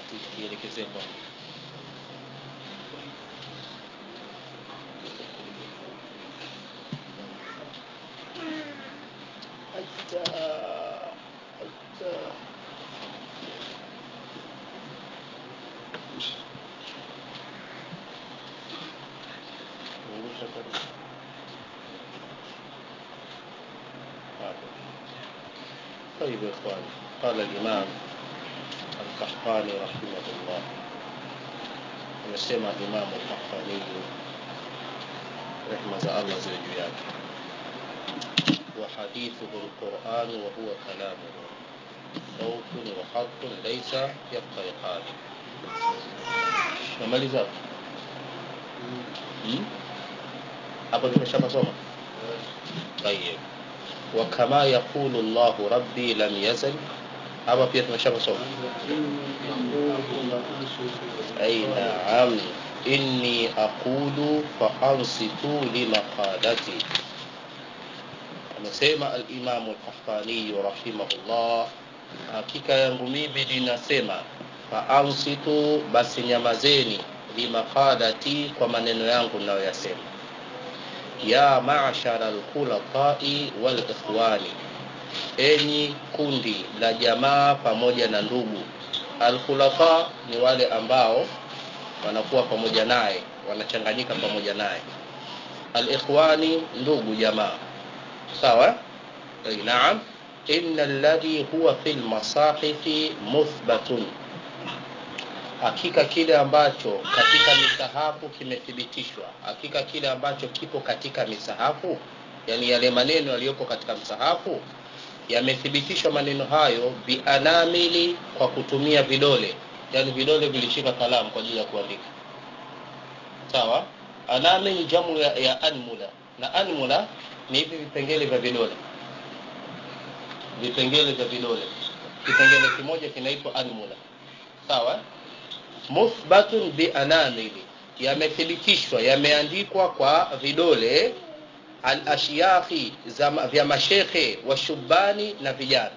ielekezee kwangu Hatta, hatta. Ngusha karibu. Hapo. طيب يا إخوان قال الإمام القحطاني رحمه الله amesema Imamu Qahtani rehma za Allah ziwe juu yake wa hadithuhu alquran wa huwa kalamuhu sautun wa khatun laysa yaftariqan namaliza hapo hmm? hapo tumeshapasoma طيب وكما يقول الله ربي لم يزل hapa pia tumeshapasoma أي نعم إني أقول فأنصتوا لمقالتي amesema alimamu lkahtaniyu rahimahullah hakika yangu mimi ninasema faansitu basi nyamazeni limaqalati kwa maneno yangu nayoyasema ya mashara lkhulatai walikhwani enyi kundi la jamaa pamoja na ndugu alkhulafa ni wale ambao wanakuwa pamoja naye wanachanganyika pamoja naye alikhwani ndugu jamaa sawa Ay, naam inna alladhi huwa fi lmasahifi muthbatun hakika kile ambacho katika misahafu kimethibitishwa hakika kile ambacho kipo katika misahafu yani yale maneno yaliyopo katika msahafu yamethibitishwa maneno hayo bianamili kwa kutumia vidole yani vidole vilishika kalamu kwa ajili ya kuandika sawa anamil jamu ya, ya anmula na anmula ni hivi vipengele vya vidole vipengele vya vidole kipengele kimoja kinaitwa anmula sawa muthbatun bianamili yamethibitishwa yameandikwa kwa vidole alashyahi vya mashekhe washubani na vijana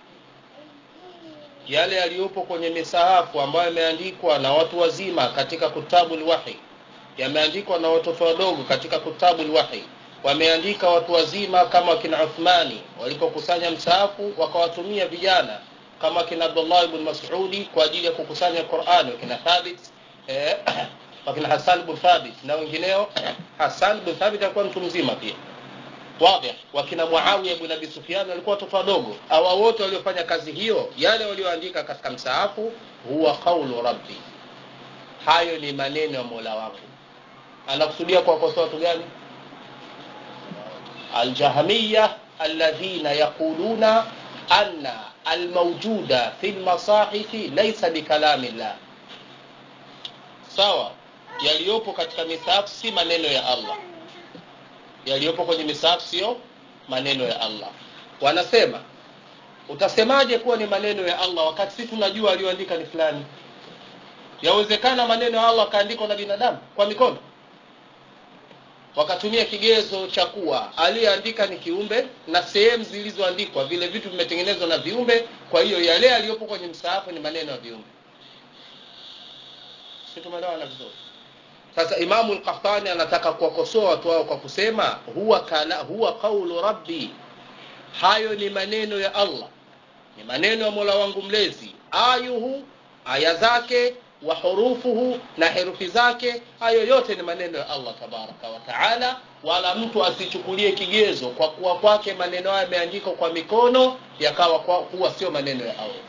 yale yaliyopo kwenye misahafu ambayo yameandikwa na watu wazima katika kutabu lwahi yameandikwa na watoto wadogo katika kutabu lwahi wameandika watu wazima kama wakina uthmani walipokusanya msahafu wakawatumia vijana kama wakina abdullah ibn masudi kwa ajili ya kukusanya qurani wakina thabit eh, wakina hasan bn thabit na wengineo hasan bn thabit alikuwa mtu mzima pia wadih wakina muawiya bn abi sufyan walikuwa watoto wadogo awa wote waliofanya kazi hiyo yale walioandika katika msaafu huwa qaulu rabbi hayo ni maneno ya mola wangu anakusudia kuwakosoa watu gani aljahmiya alladhina yaquluna anna almawjuda fi lmasahifi laisa bikalami llah sawa yaliyopo katika misahafu si maneno ya allah yaliyopo kwenye misahafu sio maneno ya allah wanasema utasemaje kuwa ni maneno ya allah wakati si tunajua aliyoandika ni fulani yawezekana maneno ya allah akaandikwa na binadamu kwa mikono wakatumia kigezo cha kuwa aliyeandika ni kiumbe na sehemu zilizoandikwa vile vitu vimetengenezwa na viumbe kwa hiyo yale yaliyopo kwenye msahafu ni maneno ya viumbe si tumeelewana vizuri sasa imamu lkahtani anataka kuwakosoa watu wao kwa kusema huwa, kala, huwa qaulu rabbi hayo ni maneno ya allah ni maneno ya mola wangu mlezi ayuhu aya zake wa hurufuhu na herufi zake hayo yote ni maneno ya allah tabaraka wa taala wala mtu asichukulie kigezo kwa kuwa kwake maneno hayo yameandikwa kwa mikono yakawa kuwa sio maneno ya allah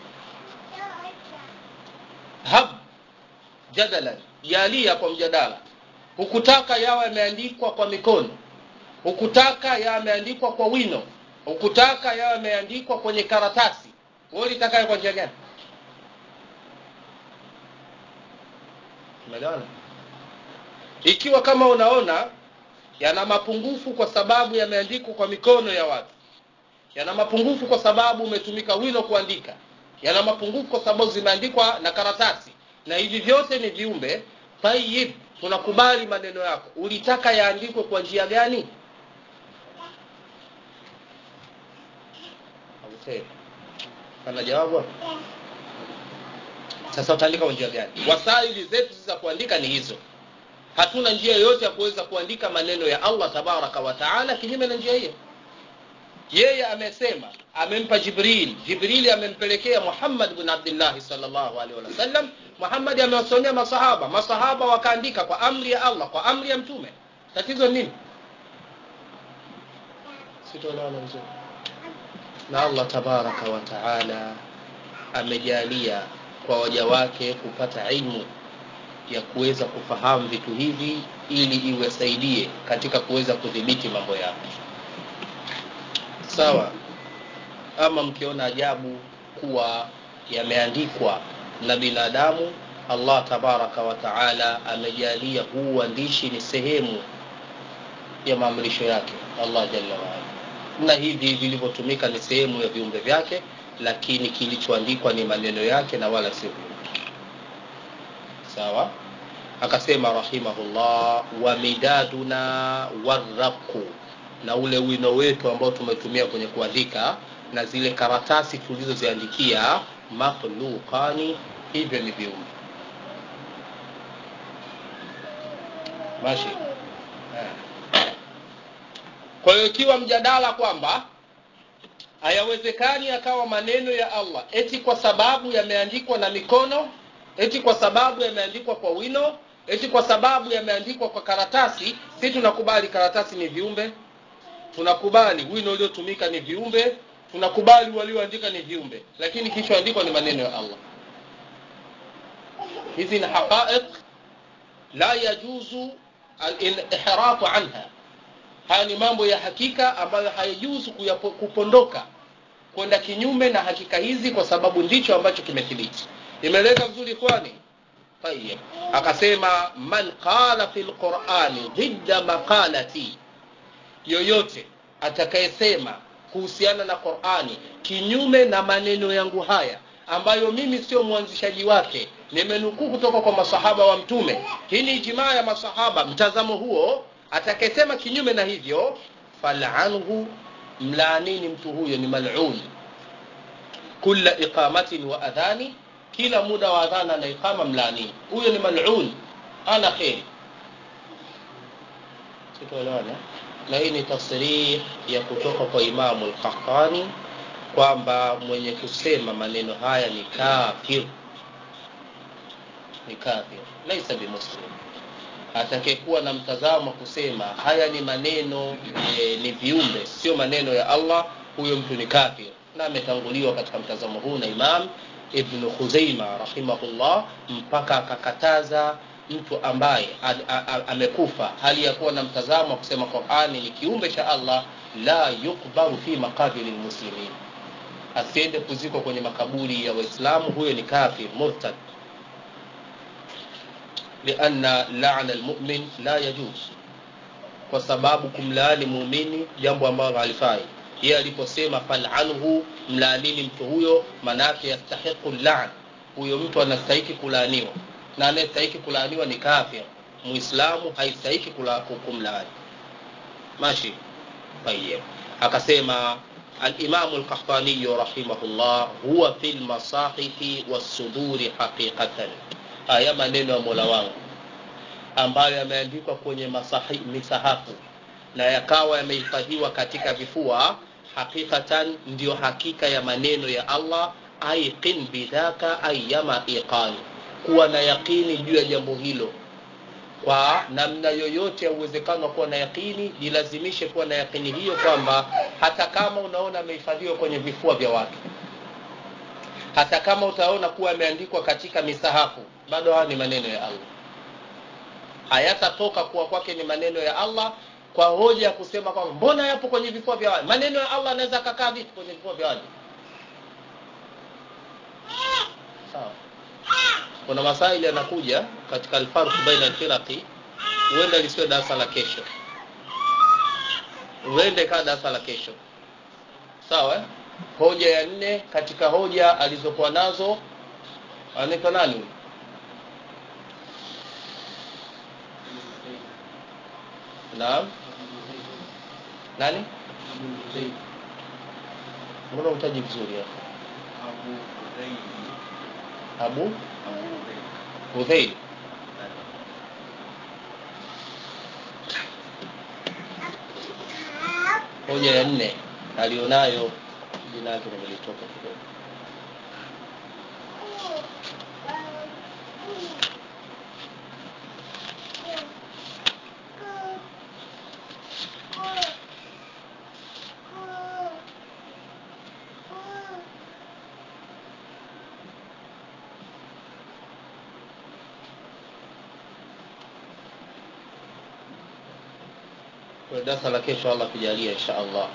hab jadalan jalia kwa mjadala hukutaka yawe yameandikwa kwa mikono hukutaka yawe yameandikwa kwa wino hukutaka yawe yameandikwa kwenye karatasi wewe ulitaka kwa njia gani umeelewana ikiwa kama unaona yana mapungufu kwa sababu yameandikwa kwa mikono ya watu yana mapungufu kwa sababu umetumika wino kuandika yana mapungufu kwa sababu zimeandikwa na karatasi na hivi vyote ni viumbe tayib tunakubali maneno yako ulitaka yaandikwe kwa njia gani ana jawabu sasa utaandika kwa njia gani wasaili zetu za kuandika ni hizo hatuna njia yoyote ya kuweza kuandika maneno ya allah tabaraka wa taala kinyume na njia hiyo yeye amesema amempa jibril jibrili amempelekea muhammad bn abdillahi salllahu alehi wasallam muhammadi amewasomea masahaba masahaba wakaandika kwa amri ya allah kwa amri ya mtume tatizo nini sitoelewana vizuri na allah tabaraka wa taala amejalia kwa waja wake kupata ilmu ya kuweza kufahamu vitu hivi ili iwasaidie katika kuweza kudhibiti mambo yao sawa ama mkiona ajabu kuwa yameandikwa na binadamu allah tabaraka wa taala amejalia huu uandishi ni sehemu ya maamrisho yake allah jalla waala na hivi vilivyotumika ni sehemu ya viumbe vyake lakini kilichoandikwa ni maneno yake na wala sio viumbe sawa akasema rahimahullah wa midaduna warraku na ule wino wetu ambao tumetumia kwenye kuandika na zile karatasi tulizoziandikia makhluqani hivyo ni viumbe mashi kwa hiyo ikiwa mjadala kwamba hayawezekani akawa maneno ya allah eti kwa sababu yameandikwa na mikono eti kwa sababu yameandikwa kwa wino eti kwa sababu yameandikwa kwa karatasi si tunakubali karatasi ni viumbe tunakubali wino uliotumika ni viumbe tunakubali walioandika ni viumbe lakini kilichoandikwa ni maneno ya allah hizi ni haqaiq la yajuzu alihrafu anha haya ni mambo ya hakika ambayo hayajuzu kupondoka kwenda kinyume na hakika hizi kwa sababu ndicho ambacho kimethibiti imeleka vizuri kwani tayib akasema man qala fi lqurani dhidda maqalati yoyote atakayesema kuhusiana na qurani kinyume na maneno yangu haya ambayo mimi sio mwanzishaji wake nimenukuu kutoka kwa masahaba wa mtume hii ni ijimaa ya masahaba mtazamo huo atakayesema kinyume na hivyo falanhu mlaanini mtu huyo ni malun kula iqamatin wa adhani kila muda wa adhana na iqama mlaanini huyo ni malun ana kheri sitoelewana na hii ni tafsirih ya kutoka kwa imamu lkahani kwamba mwenye kusema maneno haya ni kafir ni kafir laisa bimuslim atakayekuwa na mtazamo kusema haya ni maneno e, ni viumbe sio maneno ya allah huyo mtu ni kafir na ametanguliwa katika mtazamo huu na imam ibnu khuzeima rahimahullah mpaka akakataza mtu ambaye amekufa hali ya kuwa na mtazamo wa kusema qurani ni kiumbe cha allah la yukbaru fi maqabili lmuslimin asiende kuzikwa kwenye makaburi ya waislamu huyo ni kafir murtad lianna lana lmumin la yajuz kwa sababu kumlaani muumini jambo ambalo halifai yeye aliposema falanhu mlaanini mtu huyo manake yastahiqu lan huyo mtu anastahiki kulaaniwa na anayestahiki kulaaniwa ni kafir muislamu haistahiki kumlaani mashi tayib akasema alimamu lkahtaniyu rahimahullah huwa fi lmasahifi wassuduri haqiqatan haya maneno ya mola wangu ambayo yameandikwa kwenye masahi, misahafu na yakawa yamehifadhiwa katika vifua haqiqatan ndiyo hakika ya maneno ya allah aiqin bidhaka ayama iqani kuwa na yaqini juu ya jambo hilo kwa namna yoyote ya uwezekano wa kuwa na yaqini jilazimishe kuwa na yaqini hiyo kwamba hata kama unaona amehifadhiwa kwenye vifua vya watu hata kama utaona kuwa ameandikwa katika misahafu bado haya ni maneno ya allah hayatatoka kuwa kwake ni maneno ya allah kwa hoja ya kusema kwamba mbona yapo kwenye vifua vya watu maneno ya allah anaweza akakaa vipi kwenye vifua vya watu sawa kuna masaili yanakuja katika alfarq baina alfiraqi huenda lisiwe darasa la kesho huende kaa darasa la kesho sawa hoja ya nne katika hoja alizokuwa nazo anaitwa nani naam nani mbona utaji vizuri hapo abu hudhail hoja ya nne alionayo jina lake nimelitoka kidogo kwa darasa la kesho allah kujalia insha allah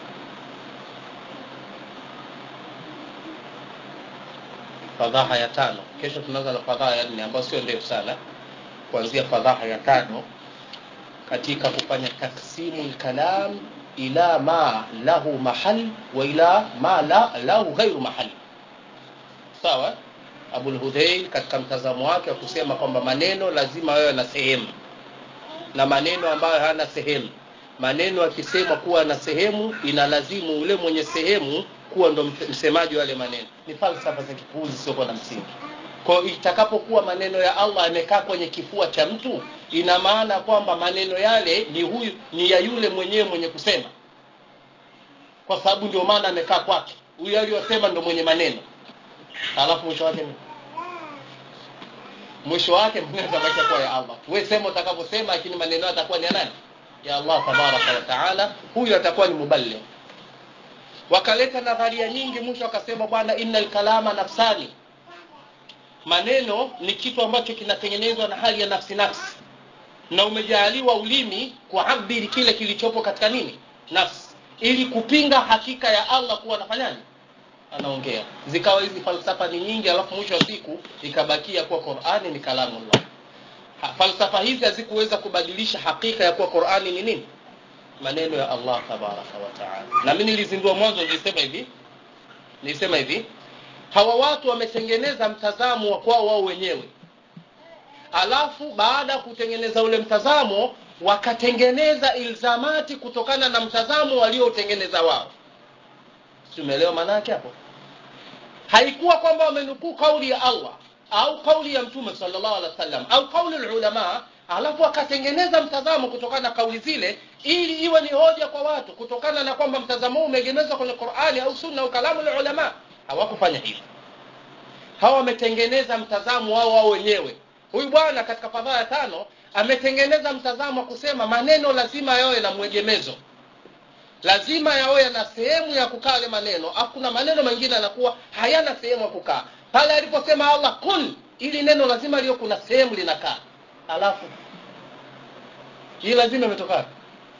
fadhaha ya tano kesho tunaanza na fadhaha ya nne ambayo sio ndefu sana kuanzia fadhaha ya tano katika kufanya taksimu lkalam ila ma lahu mahal wa ila ma la, lahu ghairu mahal sawa abulhudheil katika mtazamo wake wa kusema kwamba maneno lazima yawe na sehemu na maneno ambayo hayana sehemu maneno akisemwa kuwa na sehemu inalazimu ule mwenye sehemu kuwa ndo msemaji wa yale maneno ni falsafa za kipuuzi siokuwa na msingi kwa itakapokuwa maneno ya allah yamekaa kwenye kifua cha mtu ina maana kwamba maneno yale ni huyu ni ya yule mwenyewe mwenye kusema kwa sababu ndio maana amekaa kwake huyu aliyosema ndo mwenye maneno alafu mwisho wake ni mwisho wake maneno yatabakia kuwa ya allah we sema utakavyosema lakini maneno yatakuwa ni ya nani ya allah tabaraka wa taala huyu atakuwa ni muballigh wakaleta nadharia nyingi mwisho wakasema bwana inna lkalama nafsani maneno ni kitu ambacho kinatengenezwa na hali ya nafsi nafsi na umejaaliwa ulimi kuabiri kile kilichopo katika nini nafsi ili kupinga hakika ya allah kuwa anafanyaje anaongea zikawa hizi falsafa ni nyingi alafu mwisho wa siku ikabakia kuwa qurani ni kalamullah Ha- falsafa hizi hazikuweza kubadilisha hakika ya kuwa qurani ni nini maneno ya allah tabaraka wataala na mi nilizindua mwanzo nilisema hivi nilisema hivi hawa watu wametengeneza mtazamo wa kwao wao wenyewe alafu baada ya kutengeneza ule mtazamo wakatengeneza ilzamati kutokana na mtazamo walioutengeneza wao tumeelewa maana yake hapo haikuwa kwamba wamenukuu kauli ya allah au kauli ya mtume sallallahu alaihi wasallam au kauli ulama alafu wakatengeneza mtazamo kutokana na kauli zile ili iwe ni hoja kwa watu kutokana na kwamba mtazamo huu umeegemezwa kwenye qurani au sunna au kalamu la ulama hawakufanya hivyo hawa wametengeneza mtazamo wao wao wenyewe huyu bwana katika fadhaa ya tano ametengeneza mtazamo wa kusema maneno lazima yawe na mwegemezo lazima yawe yana sehemu ya kukaa yale maneno afu kuna maneno mengine yanakuwa hayana sehemu ya kukaa pale aliposema allah kun ili neno lazima liyo kuna sehemu linakaa alafu hii lazima imetoka wapi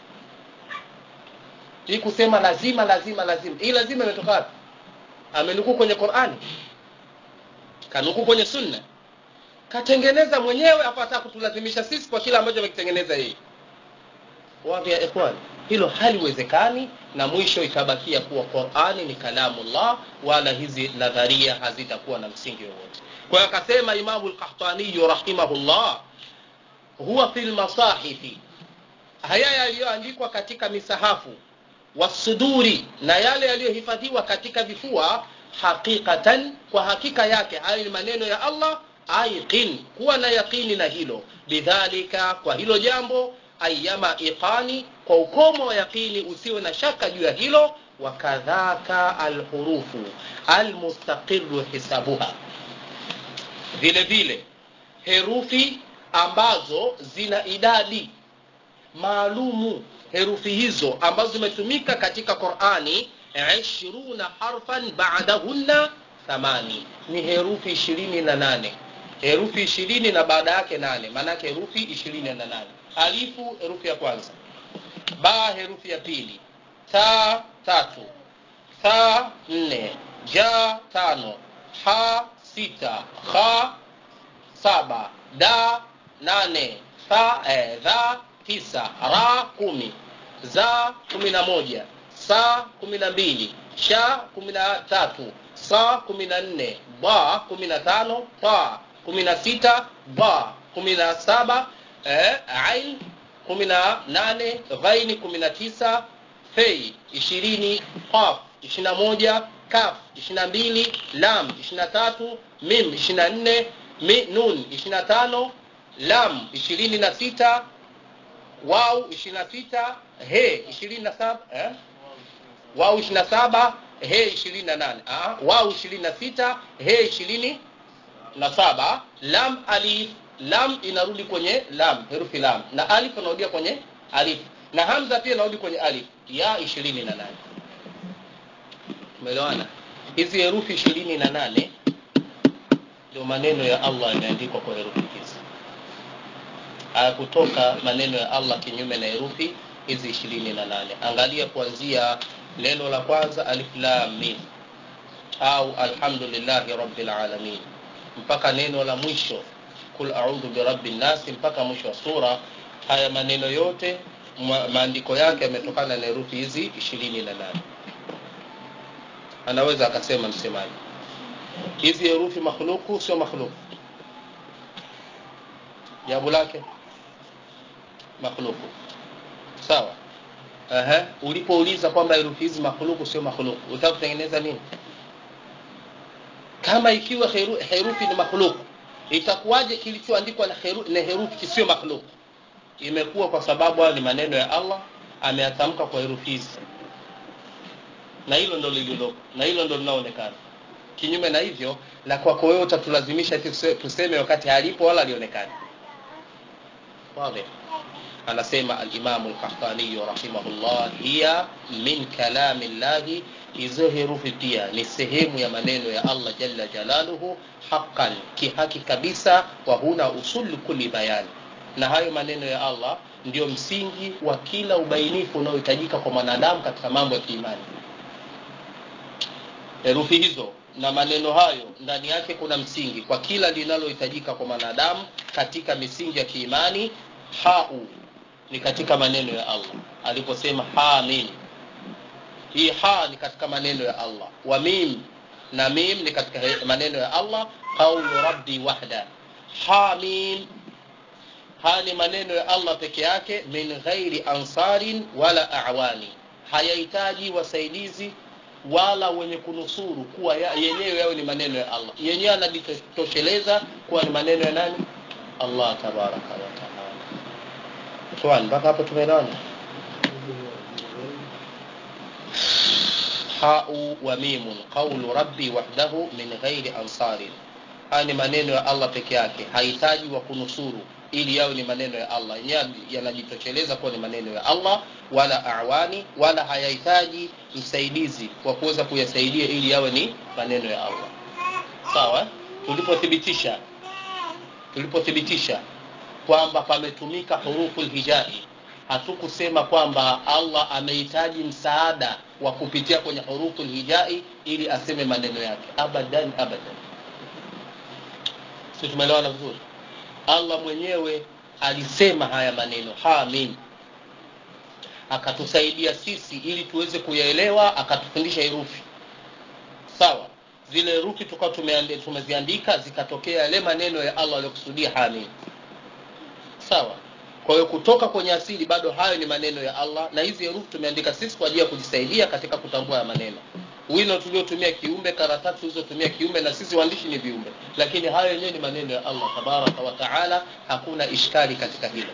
hii kusema lazima lazima lazima hii lazima imetoka wapi amenukuu kwenye qurani kanukuu kwenye sunna katengeneza mwenyewe apata kutulazimisha sisi kwa kile ambacho amekitengeneza yeye wadhi ya ikhwan hilo haliwezekani na mwisho itabakia kuwa qurani ni kalamullah wala hizi nadharia hazitakuwa na msingi wowote kwa hiyo akasema imamu lkahtaniyu rahimahullah huwa fi lmasahifi haya yaliyoandikwa katika misahafu wasuduri na yale yaliyohifadhiwa katika vifua haqiqatan kwa hakika yake hayo ni maneno ya allah aiqin kuwa na yaqini na hilo bidhalika kwa hilo jambo ayama iqani kwa ukomo wa yaqini usiwe na shaka juu ya hilo wakadhaka alhurufu almustaqiru hisabuha vile vile herufi ambazo zina idadi maalumu herufi hizo ambazo zimetumika katika qurani ishiruna harfan badahunna thamani ni herufi ishirini na nane herufi ishirini na baada yake nane maanake herufi ishirini na nane alifu herufi ya kwanza ba herufi ya pili ta tatu tha nne ja tano ha sita kha saba da nane tha eh, dha tisa ra kumi za kumi na moja sa kumi na mbili sha kumi na tatu sa kumi na nne ba kumi na tano ta kumi na sita ba kumi na saba eh, ain kumi na nane ghaini kumi na tisa fei ishirini qaf ishiri na moja kaf 22 lam 23 mim 24 mi, nun 25 lam 26 wau 26 he 27 eh? wau 27 he 28 ah, wau 26 he 27 lam alif lam inarudi kwenye lam herufi lam na alif inarudia kwenye alif na hamza pia inarudi kwenye alif ya 28 umeelewana hizi herufi 28 ndio maneno ya Allah yameandikwa kwa herufi hizi hayakutoka maneno ya Allah kinyume na herufi hizi 28 angalia kuanzia neno la kwanza alif lam mim au alhamdulillahi rabbil alamin mpaka neno la mwisho kul a'udhu birabbin nas mpaka mwisho wa sura haya maneno yote ma- maandiko yake yametokana na herufi hizi 28 anaweza akasema msemaji hizi herufi makhluku sio makhluku jawabu lake makhluku sawa Aha. ulipouliza kwamba herufi hizi makhluku sio makhluku utaka kutengeneza nini kama ikiwa heru, herufi ni makhluku itakuwaje kilichoandikwa na, heru, na herufi kisio makhluku imekuwa kwa sababu hayo ni maneno ya allah ameyatamka kwa herufi hizi na hilo ndo lililoko na hilo ndo linaonekana kinyume na hivyo la kwako wewe utatulazimisha eti tuse- tuseme wakati halipo wala alionekana واضح anasema alimamu lkahtaniyu rahimahullah hiya min kalami llahi hizo herufi pia ni sehemu ya maneno ya allah jalla jalaluhu haqan kihaki kabisa wa huna usulu kuli bayani na hayo maneno ya allah ndio msingi wa kila ubainifu unaohitajika kwa mwanadamu katika mambo ya kiimani herufi hizo na maneno hayo ndani yake kuna msingi kwa kila linalohitajika kwa mwanadamu katika misingi ya kiimani hau ni katika maneno ya allah aliposema hamin hii ha ni katika maneno ya allah wa mim na mim ni katika he- maneno ya allah qaulu rabbi wahda hamim haya ni maneno ya allah peke yake min ghairi ansarin wala awani hayahitaji wasaidizi wala wenye kunusuru kuwa ya, yenyewe yawe ni maneno ya allah yenyewe anajitosheleza kuwa ni maneno ya nani allah tabaraka wataala swali mpaka hapo tumeelewana hau wa mimun qaulu rabbi wahdahu min ghairi ansarin haya ni maneno ya allah peke yake hahitaji wa kunusuru ili yawe ni maneno ya allah yenyewe yanajitosheleza kuwa ni maneno ya allah wala awani wala hayahitaji msaidizi wa kuweza kuyasaidia ili yawe ni maneno ya allah sawa tulipothibitisha tulipothibitisha kwamba pametumika hurufu lhijai hatukusema kwamba allah amehitaji msaada wa kupitia kwenye hurufu lhijai ili aseme maneno yake abadan abadan si tumeelewana vizuri allah mwenyewe alisema haya maneno hamim akatusaidia sisi ili tuweze kuyaelewa akatufundisha herufi sawa zile herufi tukawa tumeande- tumeziandika zikatokea yale maneno ya allah aliyokusudia hamim sawa kwa hiyo kutoka kwenye asili bado hayo ni maneno ya allah na hizi herufi tumeandika sisi kwa ajili ya kujisaidia katika kutambua ya maneno wino tuliotumia kiumbe karatasi tulizotumia kiumbe na sisi waandishi ni viumbe lakini hayo yenyewe ni maneno ya allah tabaraka wa taala hakuna ishkali katika hilo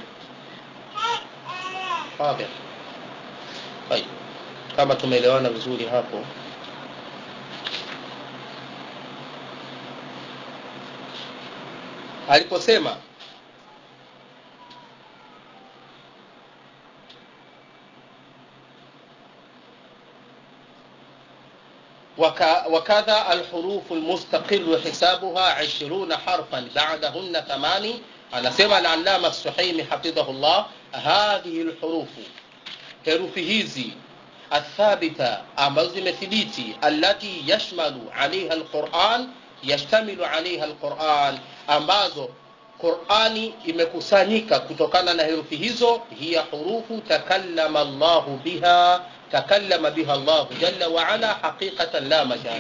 Fadhil. Tayib. kama tumeelewana vizuri hapo aliposema وك- وكذا الحروف المستقل حسابها عشرون حرفا بعدهن ثماني anasema العلامة السحيمي حفظه الله هذه الحروف herufi hizi athabita ambazo zimethibiti allati yashmalu alaiha alquran yashtamilu alaiha alquran ambazo qurani imekusanyika kutokana na herufi hizo hiya hurufu takallama llahu biha takallama biha llahu jalla waala haqiqatan la majaz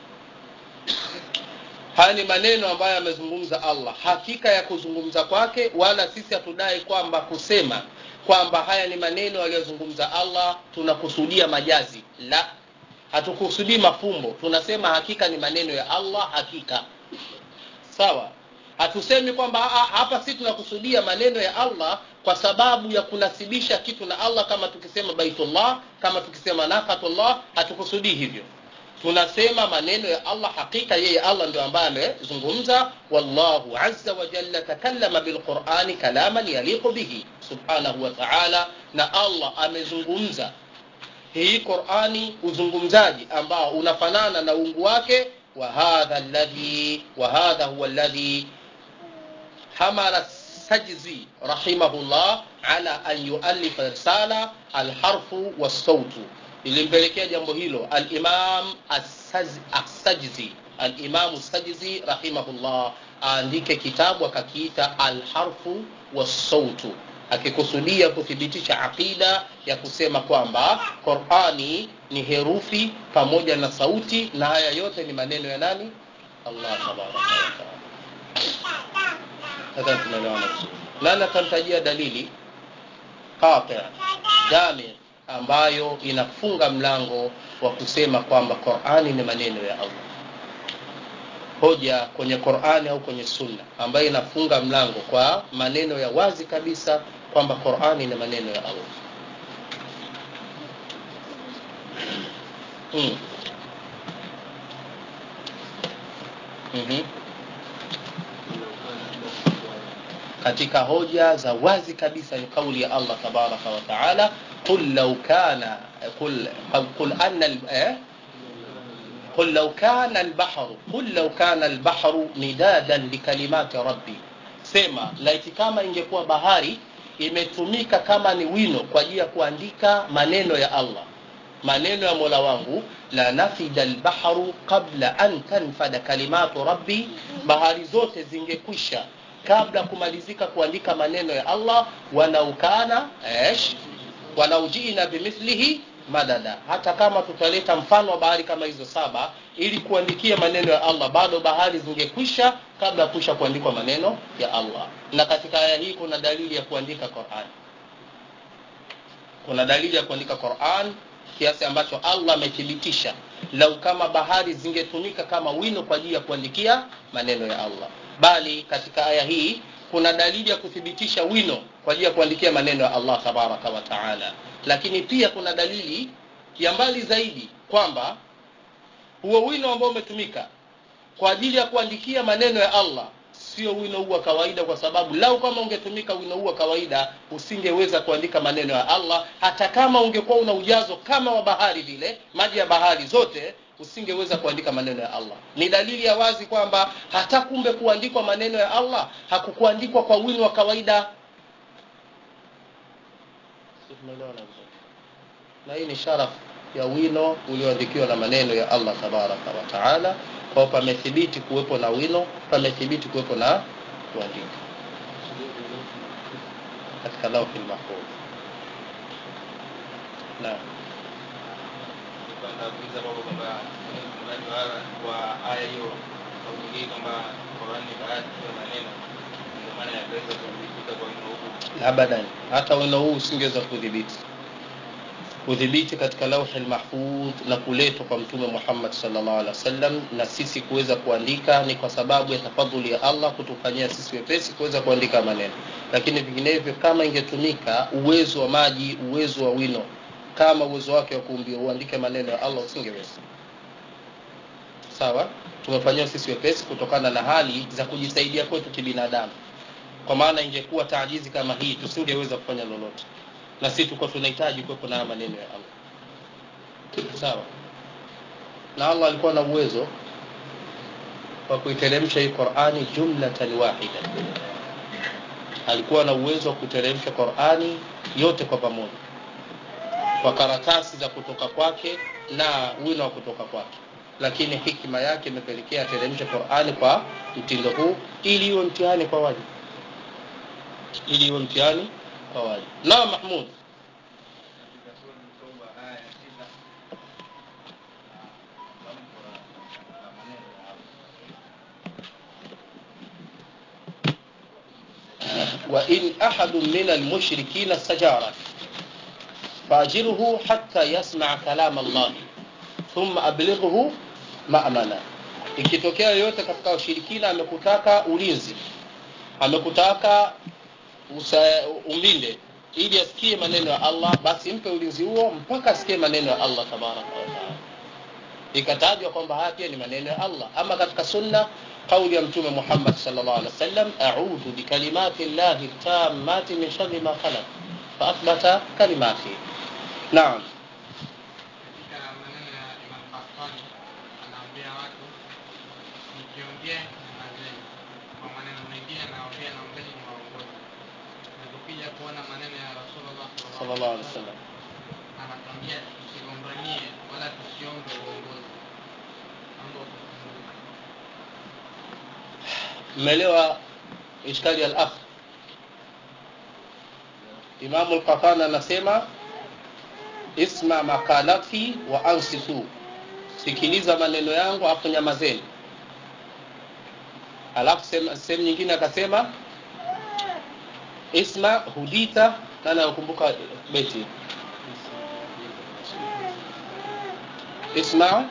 haya ni maneno ambayo amezungumza allah hakika ya kuzungumza kwake wala sisi hatudai kwamba kusema kwamba haya ni maneno aliyozungumza allah tunakusudia majazi la hatukusudii mafumbo tunasema hakika ni maneno ya allah hakika sawa hatusemi kwamba hapa si tunakusudia maneno ya allah kwa sababu ya kunasibisha kitu na allah kama tukisema baitullah kama tukisema nakatullah hatukusudii hivyo tunasema maneno ya allah hakika yeye allah ndio ambaye amezungumza wallahu azza wa jalla takallama bilqurani kalaman yaliqu bihi subhanahu wa taala na allah amezungumza hii qurani uzungumzaji ambao unafanana na uungu wake وهذا الذي وهذا هو الذي حمل السجزي رحمه الله على أن يؤلف رسالة الحرف والصوت ilimpelekea jambo hilo alimam assajzi alimamu sajzi rahimahullah aandike kitabu akakiita alharfu wassautu akikusudia kuthibitisha aqida ya kusema kwamba qurani ni herufi pamoja na sauti na haya yote ni maneno ya nani allah tabaraka wataala nadhani tunaelewana vizuri nani atamtajia dalili qati jamir ambayo inafunga mlango wa kusema kwamba qurani ni maneno ya allah hoja kwenye qurani au kwenye sunna ambayo inafunga mlango kwa maneno ya wazi kabisa kwamba qurani ni maneno ya allah mm. mm-hmm. katika hoja za wazi kabisa ni kauli ya allah tabaraka wa taala qul law kana qul, qul anna eh? قل لو كان البحر قل لو كان البحر مدادا لكلمات ربي sema laiti kama ingekuwa bahari imetumika kama ni wino kwa ajili ya kuandika maneno ya allah maneno ya mola wangu la nafida lbahru qabla an tanfada kalimatu rabbi bahari zote zingekwisha kabla kumalizika kuandika maneno ya allah wanaukana esh wanaujina bimithlihi madada hata kama tutaleta mfano wa bahari kama hizo saba ili kuandikia maneno ya allah bado bahari zingekwisha kabla ya kuisha kuandikwa maneno ya allah na katika aya hii kuna dalili ya kuandika quran kuna dalili ya kuandika quran kiasi ambacho allah amethibitisha lau kama bahari zingetumika kama wino kwa ajili ya kuandikia maneno ya allah bali katika aya hii kuna dalili ya kuthibitisha wino kwa ajili ya kuandikia maneno ya allah tabaraka wa taala lakini pia kuna dalili ya mbali zaidi kwamba huo wino ambao umetumika kwa ajili ya kuandikia maneno ya allah sio wino huu wa kawaida kwa sababu lau kama ungetumika wino huu wa kawaida usingeweza kuandika maneno ya allah hata kama ungekuwa una ujazo kama wa bahari vile maji ya bahari zote usingeweza kuandika maneno ya allah ni dalili ya wazi kwamba hata kumbe kuandikwa maneno ya allah hakukuandikwa kwa wino wa kawaida na hii ni sharafu ya wino ulioandikiwa na maneno ya allah tabaraka wa taala kwao pamethibiti kuwepo na wino pamethibiti kuwepo na kuandika katika lauhi lmahfudh naam kuuliza kwamba kwamba mradi wa aya hiyo au nyingine kwamba Qur'an ni baadhi ya maneno ndio maana yakaweza kudhibita kwa wino huu abadan hata wino huu usingeweza kudhibiti kudhibiti katika lauhi lmahfudh na kuletwa kwa mtume muhammad salllah alih wasallam na sisi kuweza kuandika ni kwa sababu ya tafadhuli ya allah kutufanyia sisi wepesi kuweza kuandika maneno lakini vinginevyo kama ingetumika uwezo wa maji uwezo wa wino kama uwezo wake wa kuumbia uandike maneno ya allah usingeweza sawa tumefanyiwa sisi wepesi kutokana na hali za kujisaidia kwetu kibinadamu kwa maana ingekuwa taajizi kama hii tusingeweza kufanya lolote na sisi tulikuwa tunahitaji kuwepo na maneno ya allah sawa na allah alikuwa na uwezo wa kuiteremsha hii qurani jumlatan wahida alikuwa na uwezo wa kuteremsha qurani yote kwa pamoja kwa karatasi za kutoka kwake na wino wa kutoka kwake lakini hikma yake imepelekea ateremshe qurani kwa mtindo huu ili iwe mtihani kwa waja ili iwe mtihani kwa waja naam mahmud katika sura Tauba aya ya tisa na tamko la la maneno ya Allah وإن أحد من المشركين استجارك فأجره حتى يسمع كلام الله thumma ablighuhu ma'mana ikitokea yoyote katika washirikina amekutaka ulinzi amekutaka usa- umlinde ili asikie maneno ya Allah basi mpe ulinzi huo mpaka asikie maneno ya Allah tabaraka wa taala ikatajwa kwamba haya pia ni maneno ya Allah ama katika sunna kauli ya mtume Muhammad sallallahu alaihi wasallam a'udhu bikalimati llahi tammati min sharri ma khalaq fa athbata kalimati naam katika maneno ya Imam Qahtani anaambia watu nikiongea nyamazeni, kwa maneno mengine anaongea naombeni ni waongozi. Na tukija kuona maneno ya Rasulullah sallallahu alaihi wasallam anatuambia tusigombanie wala tusiombe uongozi. Mambo kukumbuka. mmeelewa ishkali al-akh Imam al-Qatan anasema isma makalati wa ansitu sikiliza maneno yangu afu nyamazeni alafu sema- sehemu nyingine akasema isma hudita nani anakumbuka beti isma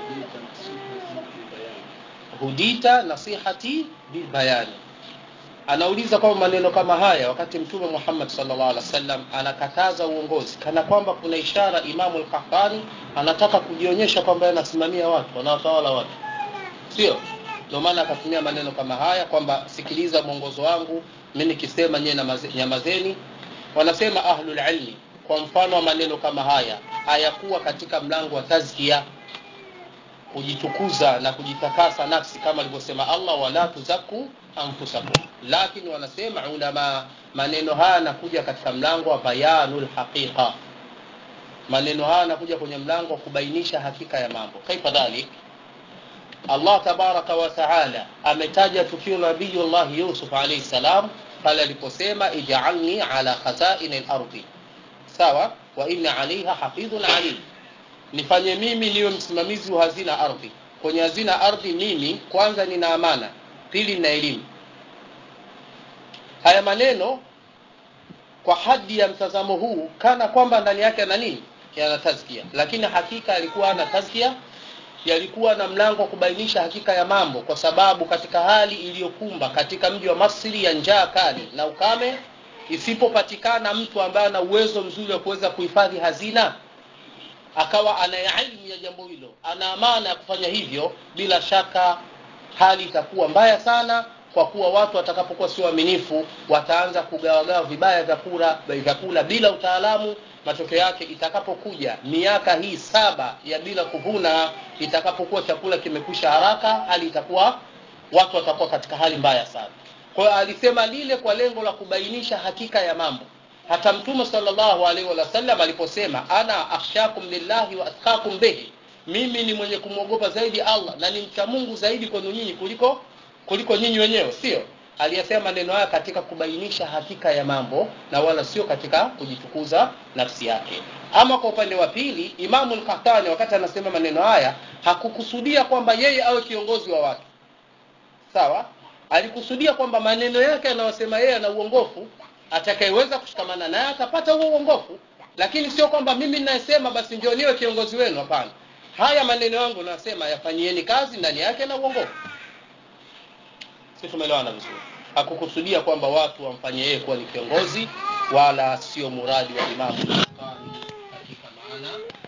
hudita nasihati bilbayani anauliza kwamba maneno kama haya wakati mtume Muhammad sallallahu alaihi wasallam anakataza uongozi kana kwamba kuna ishara Imamu al-Qahtani anataka kujionyesha kwamba yeye anasimamia watu anawatawala watu sio ndio maana akatumia maneno kama haya kwamba sikiliza mwongozo wangu mimi nikisema nyewe namaze- nyamazeni wanasema ahlul ilmi kwa mfano wa maneno kama haya hayakuwa katika mlango wa tazkia kujitukuza na kujitakasa nafsi kama alivyosema Allah wala tuzaku anfusakum lakini wanasema ulama maneno haya yanakuja katika mlango wa bayanul haqiqa maneno haya yanakuja kwenye mlango wa kubainisha hakika ya mambo kaifa dhalik Allah tabaraka wa taala ametaja tukio la nabiyullah Yusuf alayhi salam pale aliposema ij'alni ala khazaini al-ardi sawa wa inna alaiha hafidhun alim nifanye mimi niwe msimamizi wa hazina ardhi kwenye hazina ardhi mimi kwanza nina amana pili nina elimu haya maneno kwa hadi ya mtazamo huu kana kwamba ndani yake ana nini yana tazkia lakini hakika alikuwa ana tazkia yalikuwa na mlango wa kubainisha hakika ya mambo kwa sababu katika hali iliyokumba katika mji wa Masri ya njaa kali na ukame isipopatikana mtu ambaye ana uwezo mzuri wa kuweza kuhifadhi hazina akawa ana ilmu ya jambo hilo ana amana ya kufanya hivyo bila shaka hali itakuwa mbaya sana kwa kuwa watu watakapokuwa sio waaminifu wataanza kugawagawa vibaya vyakula vyakula bila utaalamu matokeo yake itakapokuja miaka hii saba ya bila kuvuna itakapokuwa chakula kimekwisha haraka hali itakuwa watu watakuwa katika hali mbaya sana kwa hiyo alisema lile kwa lengo la kubainisha hakika ya mambo hata mtume sallallahu alaihi wasallam aliposema ana akhshakum lillahi wa atqakum bihi mimi ni mwenye kumwogopa zaidi Allah na ni mcha Mungu zaidi kwenu nyinyi kuliko kuliko nyinyi wenyewe sio aliyesema maneno haya katika kubainisha hakika ya mambo na wala sio katika kujitukuza nafsi yake ama kwa upande wa pili Imamu al-Qahtani wakati anasema maneno haya hakukusudia kwamba yeye awe kiongozi wa watu sawa alikusudia kwamba maneno yake anayosema yeye ana uongofu atakayeweza kushikamana naye atapata huo uongofu lakini sio kwamba mimi ninayesema basi ndio niwe kiongozi wenu hapana haya maneno yangu nasema yafanyieni kazi ndani yake na uongofu si tumeelewana vizuri hakukusudia kwamba watu wamfanye yeye kuwa ni kiongozi wala sio muradi wa imamu katika maana